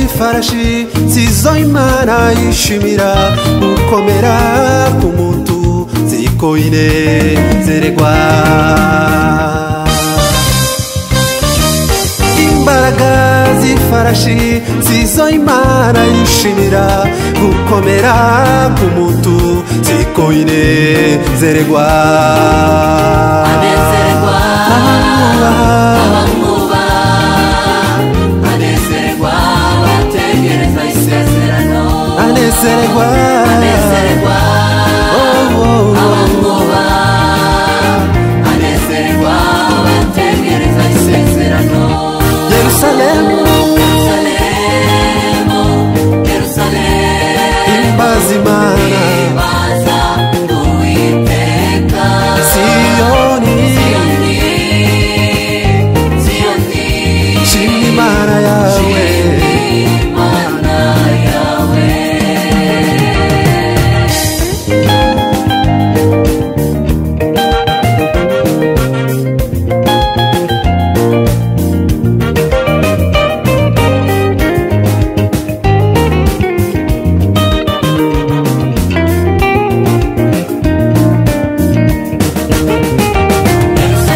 imbabazi zizo imana yishimira gukomera k'umuntu zikoine zeregwa imbaraga z'ifarashi zizo imana yishimira gukomera k'umuntu zikoine zeregwa abezerwa Abamwubaha. abamwuba banezerwa bategereza isezerano anezerwa banezerwa Oh, oh, oh. abamwuba banezerwa bategereza isezerano yerusalemu yerusalemu yerusalemu imbaza imana baza uwiteka siyoni ziyoni ziyoni shima imana yawe Imana yawe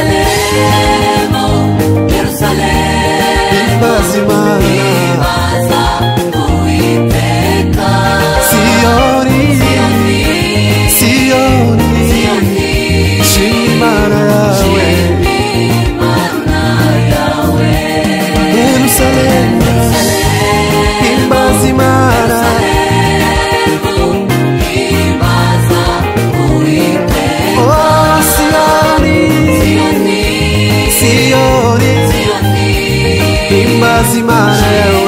Yerusalemu, Yerusalemu imbaza imana Baza uwiteka siyoni Ziyoni, siyoni Ziyoni, shima imana yawe Imana yawe yerusalemu imbaza imana Baza uwiteka oh siyoni Ziyoni, siyoni Ziyoni, imbaza imana yawe